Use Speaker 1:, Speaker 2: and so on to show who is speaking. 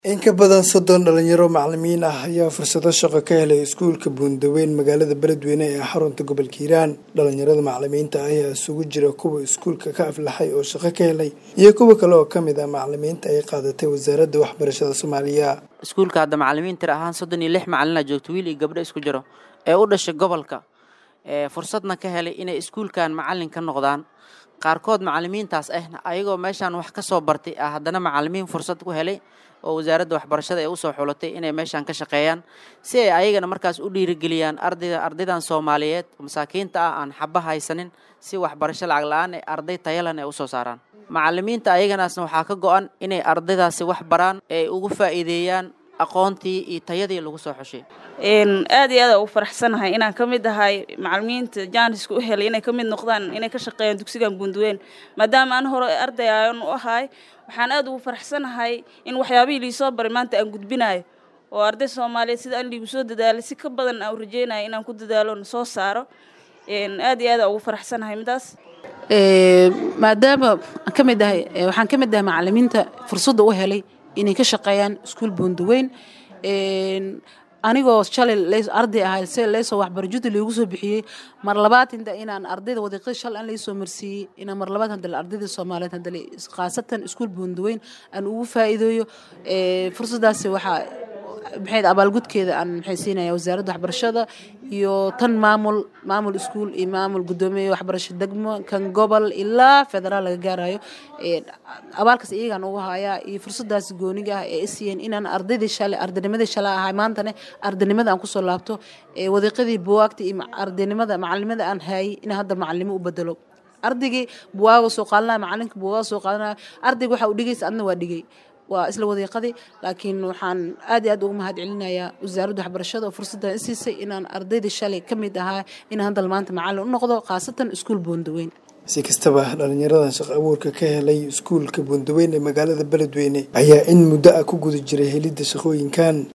Speaker 1: in ka badan soddon dhalinyaro macalimiin ah ayaa fursado shaqo ka helay iskuulka buundaweyn magaalada beledweyne ee xarunta gobolka hiiraan dhalinyarada macalimiinta ayaa isugu jira kuwa iskuulka ka aflaxay oo shaqo ka helay iyo kuwa kale oo kamid ah macalimiinta ay qaadatay wasaaradda waxbarashada soomaaliya
Speaker 2: iskuulka hadda macalimiin tir ahaan soddon iyo lix macalina joogto wiil iyo gabdho isku jiro ee u dhashay gobolka fursadna ka helay inay iskuulkan macalin ka noqdaan qaarkood macalimiintaas ahna ayagoo meeshaan wax ka soo bartay ah haddana macalimiin fursad ku helay oo wasaaradda waxbarashada ee usoo xulatay inay meeshaan ka shaqeeyaan si ay ayagana markaas u dhiirigeliyaan ardayda ardaydan soomaaliyeed masaakiinta ah aan xaba haysanin si waxbarasho lacag la-aan ee arday tayalan ay usoo saaraan macalimiinta ayaganaasna waxaa ka go-an inay ardaydaasi wax baraan ee ugu faa'iideeyaan aqoontii iyo tayadii lagu soo xushay
Speaker 3: aad iyo aad ugu faraxsanahay inaan ka mid ahay macalimiinta jaaniska u helay inay ka mid noqdaan inay ka shaqeeyaan dugsigan buunduweyn maadaama aan hore arday aan u ahay waxaan aad ugu faraxsanahay in waxyaabihii liisoo baray maanta aan gudbinayo oo arday soomaaliyeed sida aan liigu soo dadaalay si ka badan aan u rajeynaya inaan ku dadaalo na soo saaro aad iyo aad ugu faraxsanahay midaas
Speaker 4: maadaama aan ka mid ahay waxaan ka mid ahay macalimiinta fursadda u helay inay ka shaqeeyaan iskuul buundaweyn anigoo shalay arday ahay se leesoo waxbaro judi loogu soo bixiyey mar labaad inta inaan ardayda wadiiqada shal aan laysoo marsiiyey inaan mar labaad hadale ardayda soomaaliyeed hadale khaasatan iskuul buundaweyn aan ugu faa'iideeyo fursaddaasi waxaa maxayd abaalgudkeeda aan maxay siinaya wasaaradda waxbarashada iyo tan maamul maamul iskuul iyo maamul guddoomiye waxbarasho degmo kan gobol ilaa federaal laga gaarayo abaalkaas iyagaan ugu hayaa iyo fursadaas gooniga ah ee isiiyeen inaan ardaydii shalay ardaynimadii shalay ahay maantane ardaynimada aan kusoo laabto wadiiqadii buwaagta iyo ardaynimada macalinimada aan haayay in hadda macalimo u bedelo ardaygii buwaaga soo qaadanaya macalinka buwaaga soo qaadanaya ardayga waxa uu dhigaysa adna waa dhigay waa isla wadiiqadii laakiin waxaan aad iyo aad ugu mahad celinayaa wasaaradda waxbarashada oo fursaddan isiisay inaan ardaydii shalay ka mid ahaa inaan haddal maanta macallin u noqdo khaasatan iskuul buundaweyn
Speaker 1: si kastaba dhalinyaradan shaqo abuurka ka helay iskuulka buundaweyn ee magaalada beledweyne ayaa in muddo ah ku guda jiray helidda shaqooyinkan